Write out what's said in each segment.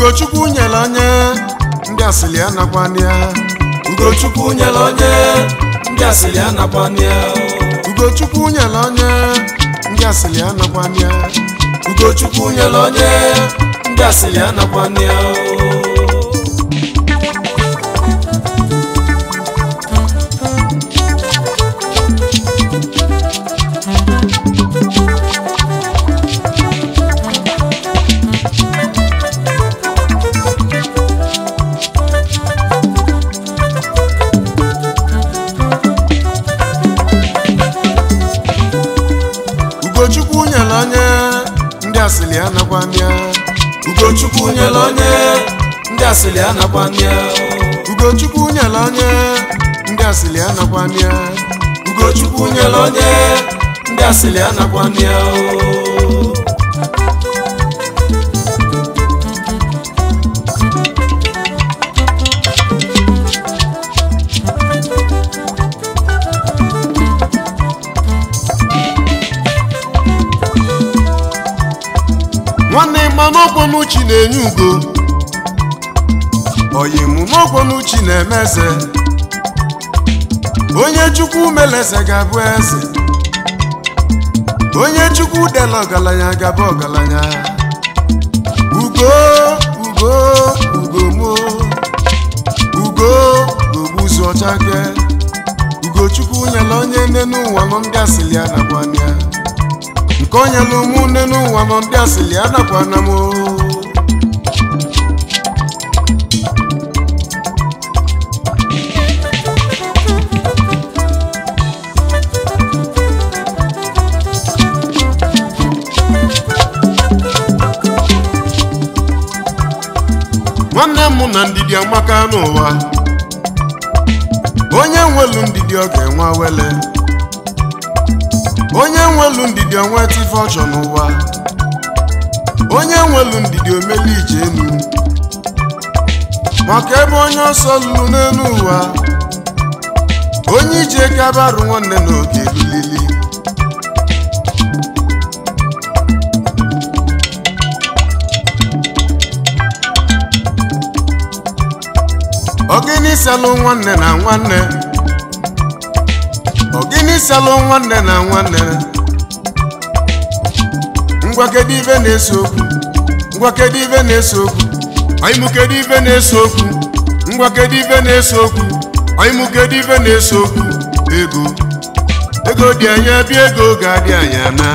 ugochukwu nyere onye ndị asịrị anakwana ya ugochukwu nyere onye ndị asịrị anakwana ya ugochukwu nyere onye ndị asịrị anakwana ya ugochukwu nyere onye ndị asịrị anakwana ya ugochukwu nyere onye ndị asịrị anakwana ya ugochukwu nyere onye ndị asịrị anakwana ya ugochukwu nyere onye ndị asịrị anakwana ya ugochukwu nyere onye ndị asịrị anakwana ya nwanne ịma n'ọkpọnuchi na-enye ugo oyimụ n'ọkpọnuchi na-eme eze onye chukwu mere eze ga-abụ eze onye chukwu dela ọgaranya ga-abụ ọgaranya ugo ugo ugo mo ugo gogbuzu ọchake ugochukwu nyere onye nne n'ụwa nọ ndị asịrị anakwana ya nke onye na ụmụnne n'ụwa nọ ndị asịrị anakwana m o. nwanne m na ndidi amaka n'ụwa onye nwelu ndidi ọ ga-enwe wele onye nwelu ndidi onweta ife ọchọ n'ụwa onye nwelu ndidi omeli ije enu maka ebe onye ọsọ lụrụ n'elu ụwa onye ije kabarụ nwanne n'oge lili ogini salụ nwanne na nwanne ogini salụ nwanne na nwanne ngwa kedu ibe na-eso okwu ngwa kedu ibe na-eso okwu ọyịmụ kedu ibe na-eso okwu ngwa kedu ibe na-eso okwu ọyịmụ kedu ibe na-eso okwu ego ego dị anya bịa ego ga-adị anya na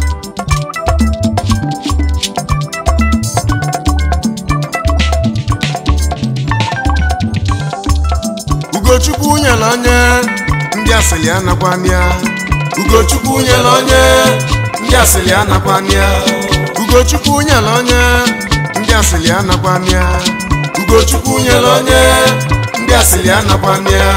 ugochukwu nyere onye ndị asịrị anakwana ya ugochukwu nyere onye ndị asịrị anakwana ya ugochukwu nyere onye ndị asịrị anakwana ya ugochukwu nyere onye ndị asịrị anakwana ya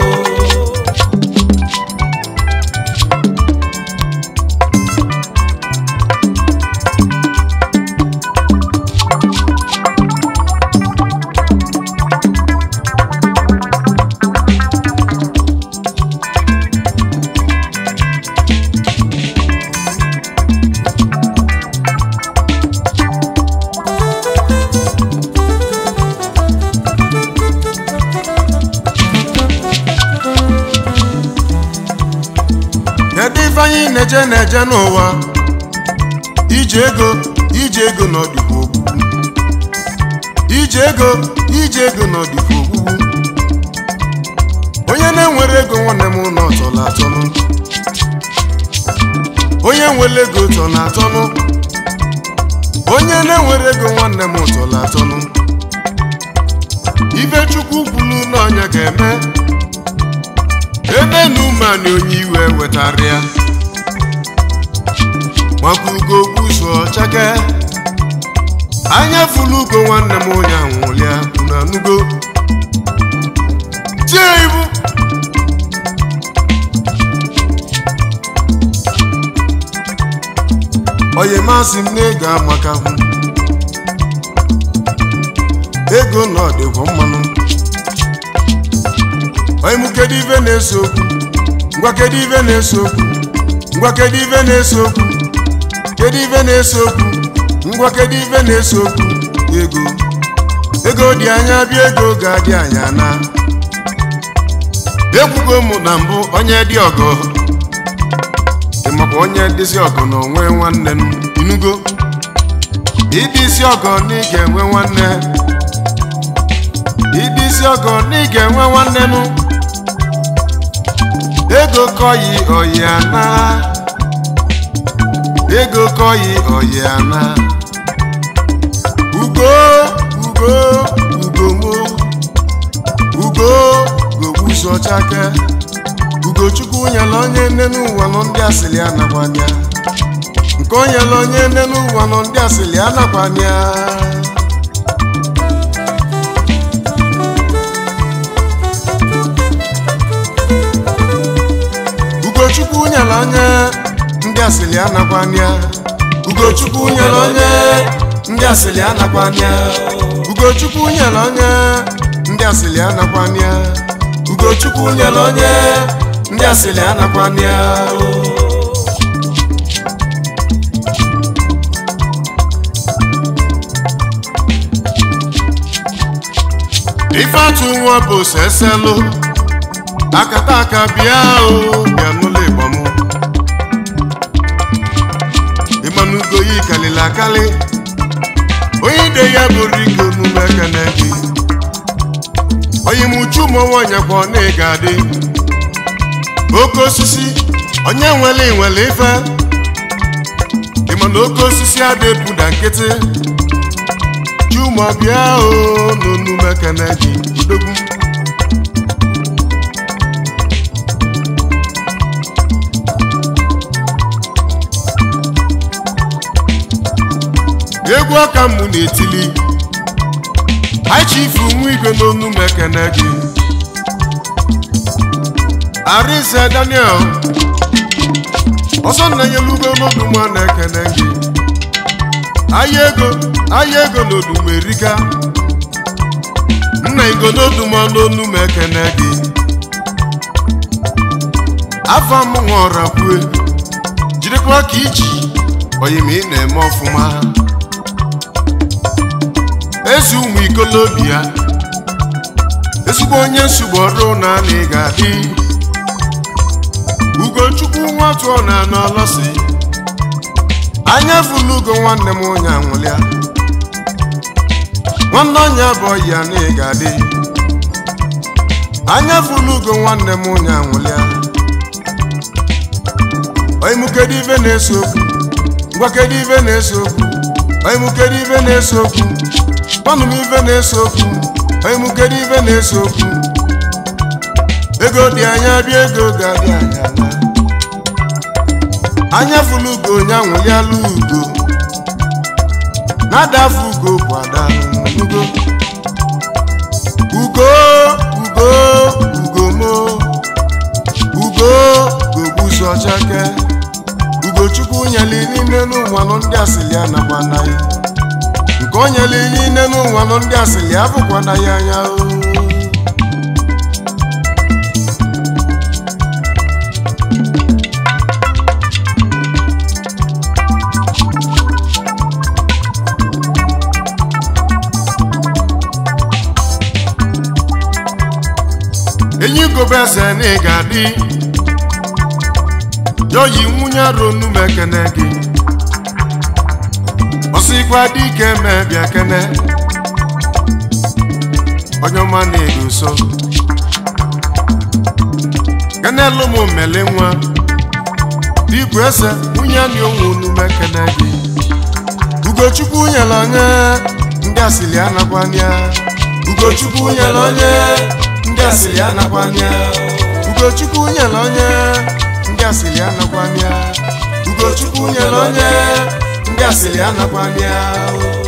kedu ife anyị na-eje na-eje n'ụwa ije ego ije ego n'ọdịkwa ogbugbu ije ego ije ego n'ọdịkwa ogbugbu onye na-enwere ego nwanne m ụlọ tọrọ atọnụ onye nwere ego tọ na atọnụ onye na-enwere ego nwanne m tọrọ atọnụ ife chukwu kwuru na ọnya ga-eme ebe na umeanị onye iwe wetara ya maka ugo gbuso chake anya fulu ugo nwanne m onye anwụlịa na nugo tie ibu oyi masị m na-ego amaka hụ ego na ọdịgwọ mmanụ onye mụ kedu ife na-eso okwu ngwa kedu ife na-eso okwu ngwa kedu ife na-eso okwu kedu ife na-eso okwu ngwa kedu ife na-eso okwu ego ego dị anya bịa ego ga-adị anya na ekwugo m na mbụ onye dị ọgọ ịmakwa onye dịzi ọgọ na onwe nwanne m inugo ịdị isi ọgọ na ị ga-enwe nwanne ịdị isi ọgọ na ị ga-enwe nwanne m ego kọyi oyi ana ego kọyi oyi ana ugo ugo ugo mo ugo gogbuso chake ugochukwu nyela onye nne n'ụwa nọ ndị asịrị anakwanya nke o nyela onye nne n'ụwa nọ ndị asịrị anakwanya ugochukwu nyela onye ndị asịrị anakwanya ugochukwu nyela onye ndị asịrị anakwanya ugochukwu nyela onye ndị asịrị anakwanya ugochukwu nyela onye ndị asịrị anakwanya ife atụ nwa bụ seselu akata aka bịa o bịa n'ụlọ igbo m ịmanugo yi kalịla akali onye ide ya bụrụ ike omume ekene gị onye m uchu ụmụ nwaanyị kwa na ị ga-adị oke osisi onye nwere nwere ife ịma na oke osisi adị ebuda nkịtị chuma bịa o n'onume ekene gị udogwu egwu aka mụ na-etili aichifu nwa igwe n'onu m ekene gị arinze daniel ọsọ nna-enyelugo n'oduma na-ekene gị ahịa ego ahịa ego n'oduma erika nna igo n'oduma n'onu m ekene gị afọ m ṅụọra kwue jirikwa ka iji oyim ị na-eme ọfụma ezi ụmụ ikolobi ya ezigbo onye nsogbu ọrụ na ị ga-adị ugochukwu nwa tụọ na n'ọlọsi anya fulugo nwanne m onye anwụlịa nwanne ọnya bụ ya na ị ga-adị anya fulugo nwanne m onye anwụlịa oimukedu ibe na-ese okwu ngwakedu ibe na-ese okwu oimukedu ibe na-ese okwu gwanụ m ibe na-ese okwu oimukedu ibe na-ese okwu ego dị anya bịa ego ga-adị anya na anya fụlụ ugo onye anwụliala ugo na-adafu ugo bụ ada ugo ugo ugo ugo mo ugo gogbuzu ọchake ugochukwu nyeli niile n'ụwa nọ ndị asịlị anakwa na ya nke o nyeli niile n'ụwa nọ ndị asịlị abụkwa na ya anya o enyi gobe eze na ị ga-adị yoyi nwunye ronu m ekene gị ọsịkwa dị ike mee bịa kene onye ọma na-edo so kenelu m mele nwa dibụ eze nwunye na onwe onu m ekene gị ugochukwu nyere onye ndị asịrị anakwanya ugochukwu nyere onye ndị asịrị anakwanya ugochukwu nyere onye ndị asịrị anakwanya ugochukwu nyere onye ndị asịrị anakwanya